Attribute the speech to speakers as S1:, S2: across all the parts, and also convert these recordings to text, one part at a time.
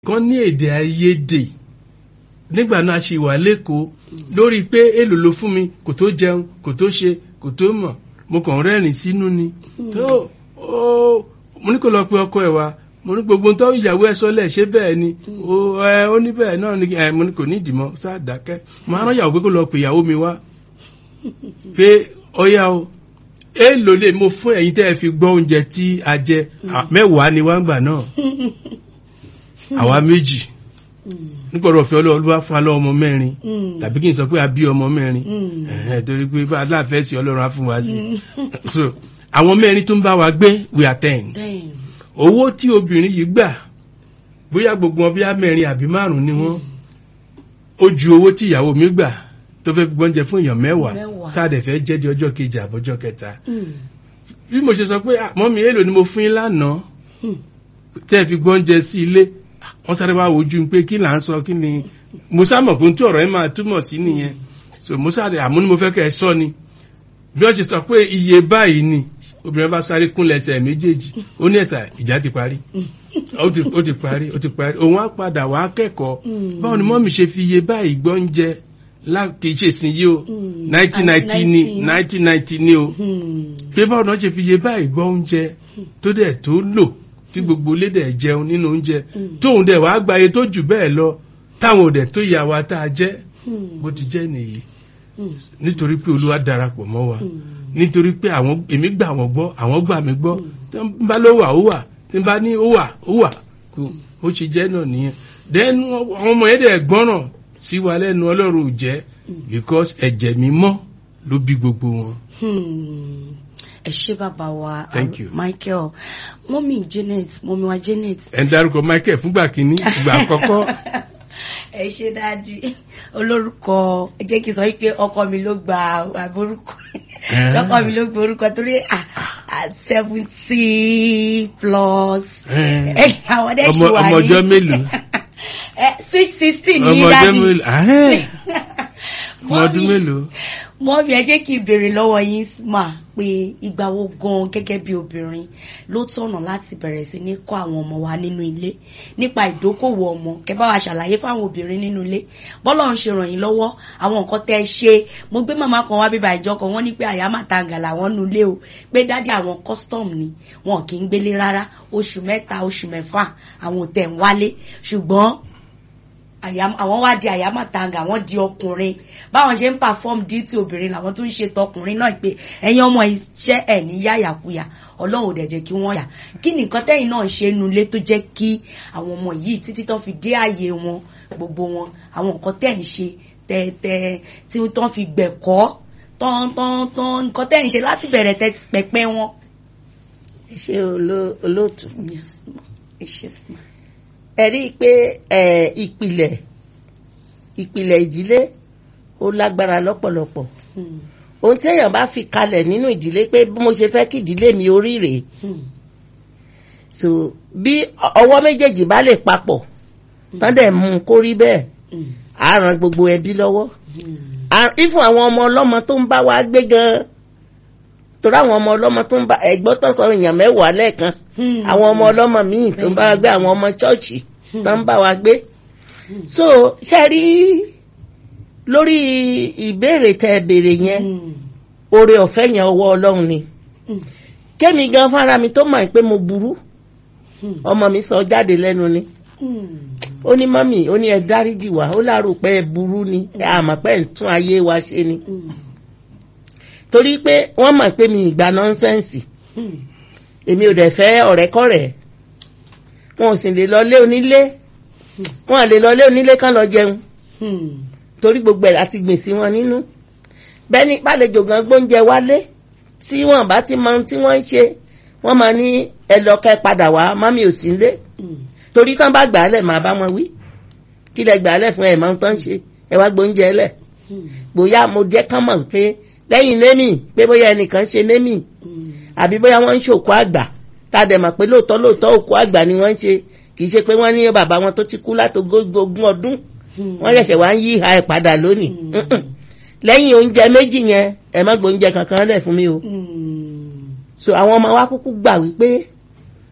S1: kan ní èdè àìyedè nígbà náà a ṣe wà lẹ́kọ̀ọ́ lórí pé èlò ló fún mi kò tó jẹun kò tó ṣe kò tó mọ̀ mo kàn rẹ́rìn sínú ni tó ó mo ní kó lọ pe ọkọ ẹ̀ wá mo ní gbogbo tó ìyàwó ẹ̀ sọ́lẹ̀ ṣé bẹ́ẹ̀ ni ó ẹ ó ní bẹ́ẹ̀ náà ni ẹ mo ní kò ní ìdìmọ̀ sáà dákẹ́ mo á rán ìyàwó pé kó lọ pe ìyàwó mi wá pé ọyá o èèlò lè mo fún ẹ̀yin tẹ́ ẹ fi gbọ́ oúnjẹ tí a jẹ à, mẹ́wàá ni wá ń gbà náà àwa méjì nígbàdàn ọ̀fẹ́ ọlọ́run fún alọ́ ọmọ mẹ́rin tàbí kí n sọ pé a bí ọmọ mẹ́rin ẹ̀hẹ́n, torí pé bá aláàfẹ́ sí ọlọ́run á fún wa sí so àwọn mẹ́rin tó ń bá wa gbé we are ten
S2: Damn.
S1: owó tí obìnrin yìí gbà bóyá gbogbo wọn bíá mẹ́rin àbí márùn ni wọ́n ó ju owó tí ìyàwó mi gbà tó fẹ́ gbọ́njẹ fún èèyàn mẹ́wàá
S2: Mẹ́wàá.
S1: tá a dẹ̀ fẹ́ jẹ́ di ọjọ́ kejì àbọ̀jọ́ kẹta
S2: Mm.
S1: bí mo ṣe sọ pé "Ah, mọ́mí èlò ni mo fún yín lánàá
S2: Hmm.
S1: tẹ́ ẹ fi gbọ́njẹ sí ilé Ah, wọ́n sáré wá wojú mi pé kí là ń sọ kí ni mo sámọ̀ pé ohun tí ọ̀rọ̀ yẹn máa túmọ̀ sí nìyẹn so mo sáré àmú ni mo fẹ́ kẹ́ ẹ sọ ni bí wọ́n ṣe sọ pé iye báyìí ni obìnrin bá sáré kúnlẹ̀ ẹsẹ̀ méjèèjì ó ní ẹ̀sà ìjà ti parí ó ti ó ti parí ó ti parí òun á padà wá kẹ́kọ̀ọ́
S2: Mm.
S1: báwo ni mọ́mí ṣe fi iye báyìí gbọ́njẹ lá kì í ṣe sin yìí o
S2: Mm.
S1: nineteen ninety ni
S2: 19.
S1: nineteen ninety ni o
S2: Hmm.
S1: pé báwo náà ṣe fi iye báyìí gbọ́ oúnjẹ tó dẹ̀ tó lò tí gbogbo ilé dẹ̀ jẹun nínú oúnjẹ
S2: Mm.
S1: tóun dẹ̀ wàá gba iye tó jù bẹ́ẹ̀ lọ táwọn ò dẹ̀ tó yà wá tá a jẹ́
S2: Hmm.
S1: bó ti jẹ́ nìyí
S2: Hmm.
S1: nítorí pé olúwa darapọ̀ mọ́ wa
S2: Hmm.
S1: nítorí pé àwọn èmi gbà wọ́n gbọ́ àwọn gbà mí gbọ́ tí n bá ló wà ó wà tí n bá ní ó wà ó wà kò ó ṣe jẹ́ náà nìyẹn then àwọn ọmọ yẹn dẹ̀ gbọ́ràn sí wa lẹ́nu ọlọ́run ò jẹ́ because ẹ̀jẹ̀ mímọ́ ló bí gbogbo wọn.
S2: Hmm. ẹ ṣé bàbá wa
S1: Thank you.
S2: Michael mọ́mí Janet mọ́mí wa Janet
S1: ẹ̀ ń darúkọ Michael fúngbà kínní ìgbà àkọ́kọ́
S2: ẹ ṣe dáàdi olórúkọ ẹ jẹ́ kí n sọ wípé ọkọ mi ló gba àbórúkọ
S1: Eh.
S2: ọkọ mi ló gba orúkọ torí at seventy plus
S1: Eh.
S2: Eh, àwọn ọdẹ ṣì
S1: ọmọ
S2: wà ní
S1: ọmọ ọjọ́ mélòó
S2: Eh, sweet sixteen ní
S1: ọmọ ọjọ́
S2: dáàdi
S1: mélòó ahẹ́n ọmọ ọdún mélòó.
S2: mọ́mí ẹ jẹ́ kí n béèrè lọ́wọ́ yín mà pé ìgbà wo gan gẹ́gẹ́ bí obìnrin ló tọ̀nà láti bẹ̀rẹ̀ sí ní kọ́ àwọn ọmọ wa nínú ilé nípa ìdókòwò ọmọ kẹ́ bá wa ṣàlàyé fáwọn obìnrin nínú ilé bọ́lá ń ṣe ràn yín lọ́wọ́ àwọn nǹkan tẹ́ ẹ ṣe mo gbé màmá kan wá bíbá ìjọ kan wọ́n ní pé àyà màtàǹgà làwọn nu ilé o pé dádì àwọn custom ni wọn kì í gbélé rárá oṣù mẹ́ta oṣù mẹ́fà àwọn ò tẹ̀ ń wálé ṣùgbọ́n àyà- àwọn wá di àyámàtanga àwọn di ọkùnrin báwọn ṣe ń perform duty obìnrin làwọn tún ń ṣe tọkùnrin náà pé ẹ̀yin ọmọ iṣẹ́ ẹ̀ ní yáyàkuyà ọlọ́run ò dẹ̀ jẹ́ kí wọ́n yà kí ni nǹkan tẹ́yìn náà ṣe nu ilé tó jẹ́ kí àwọn ọmọ yìí títí tán fi dé ààyè wọn gbogbo wọn àwọn nǹkan tẹ́ ń ṣe tẹ́tẹ́ tí tán fi gbẹ̀kọ́ tán tán tán nǹkan tẹ́ ń ṣe láti bẹ̀rẹ̀ tẹ́ pẹpẹ wọn.
S3: ṣé oló- olóòtú
S2: Yes, ma. Yes, ma.
S3: ẹ rí i pé ẹ, ìpìlẹ̀ ìpìlẹ̀ ìdílé ó lágbára lọ́pọ̀lọpọ̀
S2: Hmm.
S3: ohun tí èèyàn bá fi kalẹ̀ nínú ìdílé pé bí mo ṣe fẹ́ kí ìdílé mi orí rèé
S2: Hmm.
S3: so bí ọwọ́ méjèèjì bá lè papọ̀ tán dẹ̀ mú un kó rí bẹ́ẹ̀
S2: Hmm.
S3: á ran gbogbo ẹbí lọ́wọ́
S2: Hmm.
S3: À- ifun àwọn ọmọ ọlọ́mọ tó ń bá wa gbé gan torí àwọn ọmọ ọlọ́mọ tó ń bá ẹ̀gbọ́n tó sọ èèyàn mẹ́wàá lẹ́ẹ̀kan
S2: Hmm.
S3: àwọn ọmọ ọlọ́mọ míì tó ń bá wa gbé àwọn ọmọ chọ́ọ̀chì tó ń bá wa gbé so ṣe rí lórí ìbéèrè tẹ ẹ béèrè yẹn
S2: Hmm.
S3: oore ọ̀fẹ́ yẹn ọwọ́ ọlọ́run ni
S2: Hmm.
S3: kémi gan fúnra mi tó mọ̀ pé mo burú
S2: Hmm.
S3: ọmọ mi sọ jáde lẹ́nu ni
S2: Hmm.
S3: ó ní mọ́mì ó ní ẹ dáríjì wá ó láàrò pé ẹ burú ni ẹ àmọ́ pé ẹ ń tún ayé wa ṣe ni
S2: Hmm.
S3: torí pé wọ́n mọ̀ pé mi ìgbà nọ́nsẹ́ǹsì
S2: Hmm.
S3: èmi ò dẹ̀ fẹ́ ọ̀rẹ́kọ̀rẹ́ wọn ò sì lè lọ lé onílé wọn à lè lọ lé onílé kán lọ jẹun
S2: Hmm.
S3: torí gbogbo ẹ̀ àti gbìn sí wọn nínú bẹ́ẹ̀ ni pàlejò gan gbóúnjẹ wálé tí wọn bá ti mọ ohun tí wọ́n ń ṣe wọ́n máa ní ẹ lọ kẹ́ padà wá mọ́mí ò sí nílé
S2: Hmm.
S3: torí tán bá gbà á lẹ̀ máa bá wọn wí kí lẹ gbà á lẹ̀ fún ẹ̀ máa ń tán ṣe ẹ wá gbóúnjẹ lẹ̀
S2: Hmm.
S3: bóyá mo jẹ́ kán mọ̀ pé lẹ́yìn némì pé bóyá ẹnìkan ṣe némì
S2: Hmm.
S3: àbí bóyá wọ́n ń ṣòkú àgbà tá a dẹ̀ mọ̀ pé lóòótọ́ lóòótọ́ òkú àgbà ni wọ́n ń ṣe kì í ṣe pé wọ́n ní bàbá wọn tó ti kú látogógún ọdún
S2: Hmm.
S3: wọ́n ṣẹ̀ṣẹ̀ wá ń yí ìhà ẹ̀ padà lónìí
S2: Mm.
S3: Mm-mm. lẹ́yìn oúnjẹ méjì yẹn ẹ má gbóúnjẹ kankan lẹ̀ fún mi o
S2: Hmm.
S3: so àwọn ọmọ wa kúkú gbà wípé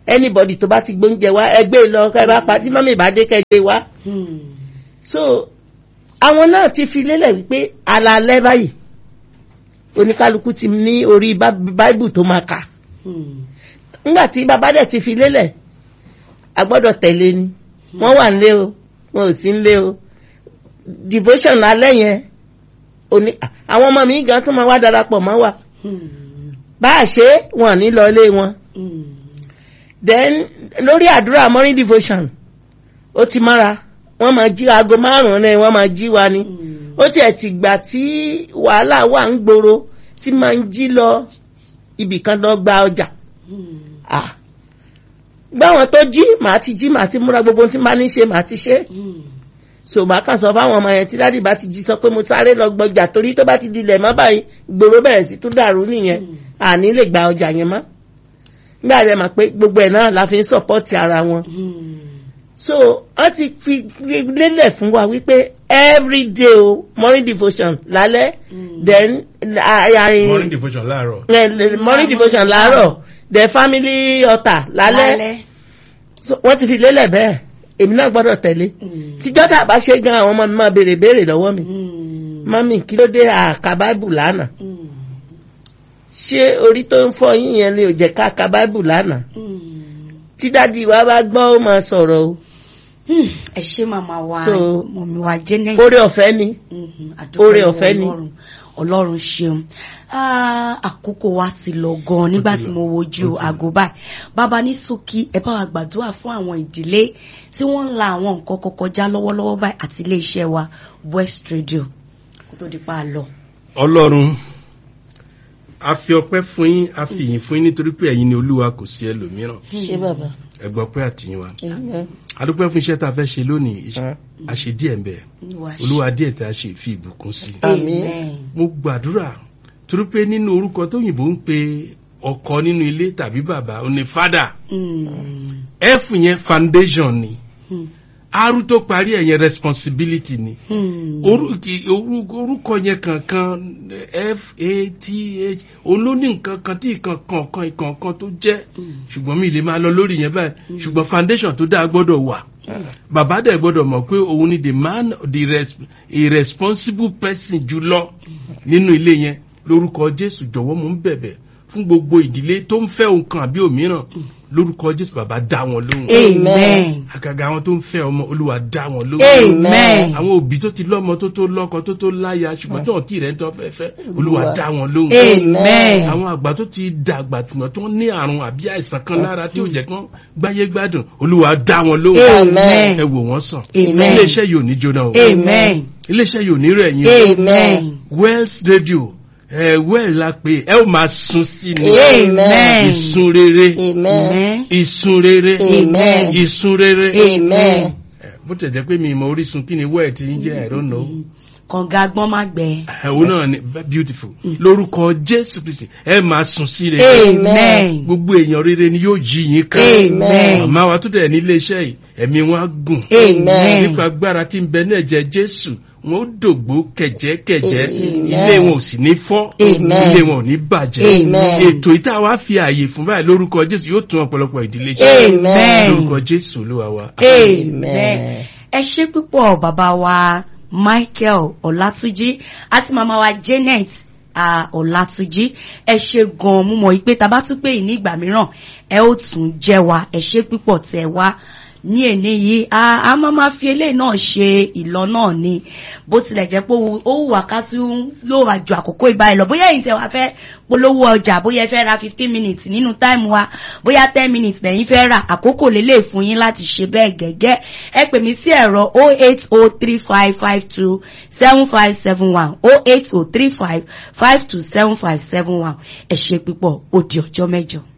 S3: anybody tó bá ti gbóúnjẹ wá ẹgbẹ́ lọ kẹ́ bá pa tí mọ́mí bá dé kẹ́ gbé wá
S2: Hmm.
S3: so àwọn náà ti fi lélẹ̀ wípé alalẹ́ báyìí oníkálukú ti ní orí bá- báíbù tó máa kà
S2: Hmm.
S3: nígbà tí bàbá dẹ̀ ti fi lélẹ̀ a gbọ́dọ̀ tẹ̀lé ni wọ́n wà nílé o wọn ò sí nílé o devotion alẹ́ yẹn oní àwọn ọmọ mi gan tó máa wá darapọ̀ mọ́ wa
S2: Hmm.
S3: bá a ṣe é, wọn ò ní lọ ilé wọn
S2: Hmm.
S3: then lórí àdúrà morning devotion ó ti mọ́ra wọ́n máa jí aago márùn-ún náà wọ́n máa jí wa ni
S2: Hmm.
S3: ó tiẹ̀ ti gbà tí wàhálà wà ń gbòòrò tí máa ń jí lọ ibìkan lọ gba ọjà
S2: Hmm.
S3: ah gbáwọn tó jí màá ti jí màá ti múra gbogbo ohun tí màá ní ṣe màá ti ṣe
S2: Hmm.
S3: so màá kàn sọ fáwọn ọmọ yẹn tí dádì bá ti jí sọ pé mo sáré lọ gbọjà torí tó bá ti dilẹ̀ mọ́ báyìí gbòòrò bẹ̀rẹ̀ sí tún dàrú nìyẹn
S2: Mm.
S3: àní lè gba ọjà yẹn mọ́ nígbà rẹ̀ mà pé gbogbo ẹ̀ náà la fi ń sọ̀pọ́tì ara wọn
S2: Hmm.
S3: so wọ́n ti fi lélẹ̀ fún wa wípé everyday o morning devotion lálẹ́
S2: Mm.
S3: then I, I,
S1: morning devotion láàárọ̀
S3: eh, morning
S2: Morning
S3: devotion láàárọ̀ the family altar lálẹ́
S2: lálẹ́.
S3: so wọ́n ti fi lélẹ̀ bẹ́ẹ̀ èmi náà gbọ́dọ̀ tẹ̀lé
S2: Hmm.
S3: tíjọ́ tá a bá ṣe gan àwọn ọmọ mi máa béèrè béèrè lọ́wọ́ mi
S2: Hmm.
S3: mami kí ló dé àka báìbù lánàá
S2: Hmm.
S3: ṣé orí tó ń fọ yín yẹn ni ò jẹ́ ká ka báìbù lánàá
S2: Hmm.
S3: tí dádì wa bá gbọ́ ó máa sọ̀rọ̀ o
S2: Hmm. ẹ ṣé màmá wa
S3: So,
S2: mọ̀mí wa Janet.
S3: oore ọ̀fẹ́ ni
S2: Mhm, àdúpẹ́
S3: Oore
S2: lọ́wọ́
S3: ọ̀fẹ́ ni.
S2: Ọlọ́run. ọlọ́run ṣeun Ah, àkókò wa ti lọ gan nígbà
S1: ti
S2: tí
S1: lọ.
S2: mo wojú
S1: Ó ti lọ.
S2: aago báyìí bàbá ní ṣókí ẹ bá wa gbàdúrà fún àwọn ìdílé tí wọ́n ń la àwọn nǹkan kan kọjá lọ́wọ́lọ́wọ́ báyìí àti iléeṣẹ́ wa West Radio kó tó di pa á lọ.
S1: ọlọ́run a fi ọpẹ́ fún yín a fi yìn fún yín nítorí pé ẹ̀yin ni olúwa kò sí ẹlòmíràn
S3: ṣé bàbá
S1: ẹ gbọ́ pé àtìyìn wa
S3: Amen.
S1: a dúpẹ́ fún iṣẹ́ tá a fẹ́ ṣe lónìí
S3: Mm.
S1: a ṣe díẹ̀ ń bẹ̀
S2: Olúwa ṣe.
S1: olúwa díẹ̀ tá a ṣe fi ìbùkún sí i
S3: Àmín.
S2: Amen.
S1: mo gbàdúrà torí pé nínú orúkọ tóyìnbó ń pe ọkọ nínú ilé tàbí bàbá ó ní fada
S2: Hmm.
S1: f yẹn foundation ni
S2: Hmm.
S1: r tó parí ẹ̀ yẹn responsibility ni
S2: Hmm.
S1: Orú- kì- orú- orúkọ yẹn kankan f a t h olóní nǹkan kan tí nǹkan kankan ìkankan tó jẹ́
S2: Hmm.
S1: ṣùgbọ́n mi lè máa lọ lórí yẹn báyìí ṣùgbọ́n foundation tó dáa gbọ́dọ̀ wà bàbá dẹ̀ gbọ́dọ̀ mọ̀ pé òun ni the man the res a responsible person jùlọ nínú ilé yẹn lórúkọ jésù jọ̀wọ́ mo ń bẹ̀bẹ̀ fún gbogbo ìdílé tó ń fẹ́ ohun kan àbí òmíràn lórúkọ jésù bàbá dá wọn lóhùn
S2: Amen.
S1: àgàgà àwọn tó ń fẹ́ ọmọ olúwa dá wọn lóhùn
S2: Amen.
S1: àwọn òbí tó ti lọ́mọ tó tó lọ́kọ tó tó láya ṣùgbọ́n tí wọ́n tí rẹ̀ ń tọ́ fẹ́fẹ́ olúwa dá wọn lóhùn
S2: Amen.
S1: àwọn àgbà tó ti dàgbà tùmọ̀ tó ní àrùn àbí àìsàn kan lára tí ò jẹ́ kán gbáyé gbádùn olúwa dá wọn lóhùn
S2: Amen.
S1: ẹ wò wọ́n sàn
S2: Amen.
S1: iléeṣẹ́ yóò ní jóná o
S2: Amen.
S1: iléeṣẹ́ yóò ní rẹ̀ yín o
S2: Amen.
S1: Wells Radio ẹ well la pé ẹ ó máa sun sí ni
S2: Amen.
S1: ìsun rere
S3: Amen.
S2: Amen.
S1: ìsun rere
S3: Amen.
S1: ìsun rere
S3: Amen.
S1: Ẹ, bó tẹ̀ jẹ́ pé mi ìmọ̀ orísun kí ni wẹ́ẹ̀ ti ń jẹ́ I don't know
S2: kànga agbọ́n má gbẹ.
S1: ẹ̀wọ̀n náà ni beautiful lórúkọ Jésù Kristi ẹ máa sun sí rere
S2: Amen.
S1: gbogbo èèyàn rere ni yóò jí yín ká
S2: Amen.
S1: màmá wa tó dẹ̀ ní iléeṣẹ́ yìí ẹ̀mí wọn á gùn
S2: Amen.
S1: nípa agbára tí ń bẹ ní ẹ̀jẹ̀ Jésù wọn ó dògbó kẹ̀jẹ́kẹ̀jẹ́
S3: Amen.
S1: ilé wọn ò sì ní fọ́
S3: Amen.
S1: ilé wọn ò ní bàjẹ́
S3: Amen.
S1: ètò ìta wa fi ààyè fún báyìí lórúkọ Jésù yóò tún ọ̀pọ̀lọpọ̀ ìdílé ṣe
S2: Amen.
S1: lórúkọ Jésù Olúwa wa.
S2: Amen. Ẹ ṣé púpọ̀ bàbá wa Michael Ọlátúnjí àti màmá wa Janet ah, Ọlátúnjí ẹ ṣé gan-an mú mọ̀ pé tá bá tún pè yín ní ìgbà mìíràn ẹ ó tún jẹ́ wa ẹ ṣé púpọ̀ tẹ́ wá ní èní yìí a a máa ma fi eléyìí náà ṣe ìlọ náà ni bó tilẹ̀ jẹ́ pé ó wù wá ká tún ló wà ju àkókò ìbáyìí lọ bóyá ẹ̀yin tẹ́ wá fẹ́ polówó ọjà bóyá ẹ fẹ́ ra fifteen minutes nínú táìmù wa bóyá ten minutes lẹ́yìn fẹ́ rà àkókò lélẹ̀ fún yín láti ṣe bẹ́ẹ̀ gẹ́gẹ́ ẹ pè mí sí ẹ̀rọ oh eight oh three five five two seven five seven one oh eight oh three five five two seven five seven one ẹ ṣé púpọ̀ ó di ọjọ́ mẹ́jọ.